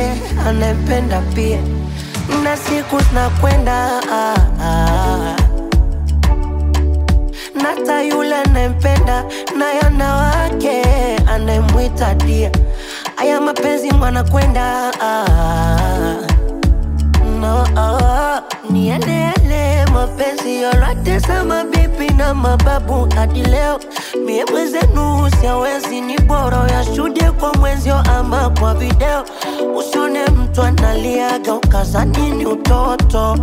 wake anayempenda pia, na siku zinakwenda ah, ah. Nata yule anayempenda naye ana wake anayemwita dia. Aya mapenzi mwanakwenda ah, no, ah, ni yale yale mapenzi yote za mabibi na mababu hadi leo. Mie mwenzenu siawezi, ni bora yashuhudie kwa mwenzio ama kwa video. Usione mtu analiaga ukazani ni utoto.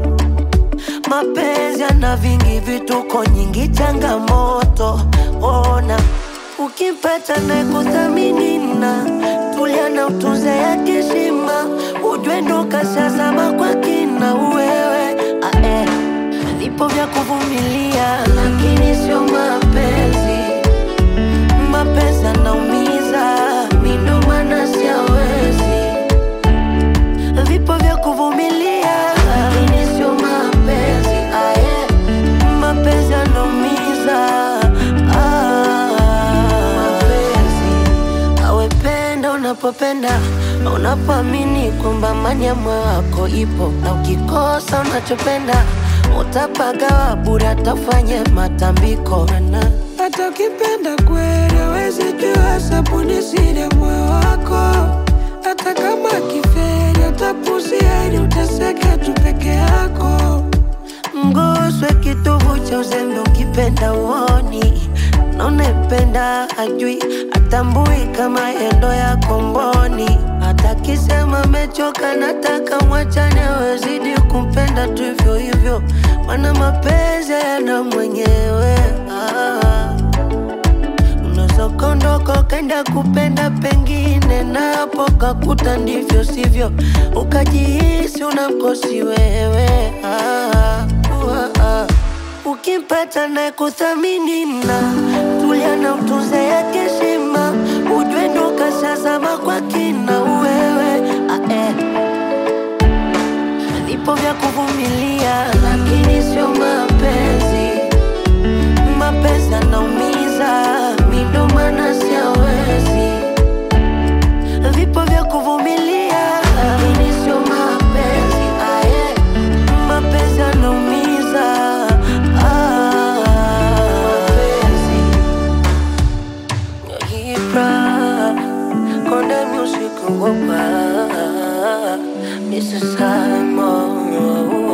Mapenzi yana vingi vituko, nyingi changamoto. Ona ukimpata na kuthamini na tulia na utunze yake heshima, ujue ndo kashazama kwa kina wewe. Ah, eh. Vipo vya kuvumilia, lakini sio mapenzi. Mapenzi yanaumiza, mi ndo maana siawezi vipo vya kuvumilia, lakini sio mapenzi. Aye, mapenzi yanaumiza. Ah, mapenzi awependa unapopenda, unapoamini kwamba amani ya moyo wako ipo, na ukikosa unachopenda utapagawa bure, atafanye matambiko na Hata ukipenda kweli hawezi jua sabuni siri ya moyo wako. Hata kama kiferi utapuzia ili uteseke tu peke yako. Mguswe kitovu cha uzembe ukipenda uoni na unayempenda ajui atambui kama yendo ya komboni. Hata kisema amechoka, nataka mwachane, wezidi kumpenda tu hivyo hivyo, mana mapenzi yana mwenyewe ah. Unaweza ukaondoka ukaenda kupenda pengine, na hapo kakuta ndivyo sivyo, ukajihisi unamkosi wewe ah, uh, ah. Ukimpata na kuthamini na tulia na utunze yake heshima, ujue ndo kashazama kwa kina wewe ah, eh. Vipo vya kuvumilia, lakini sio mapenzi mapenzi yanaumiza, mi ndo maana siawezi. Vipo vya kuvumilia, lakini sio mapenzi. Aye, mapenzi yanaumiza. Ah, mapenzi Ibra, Konde Music Ngoma, Mr. Simon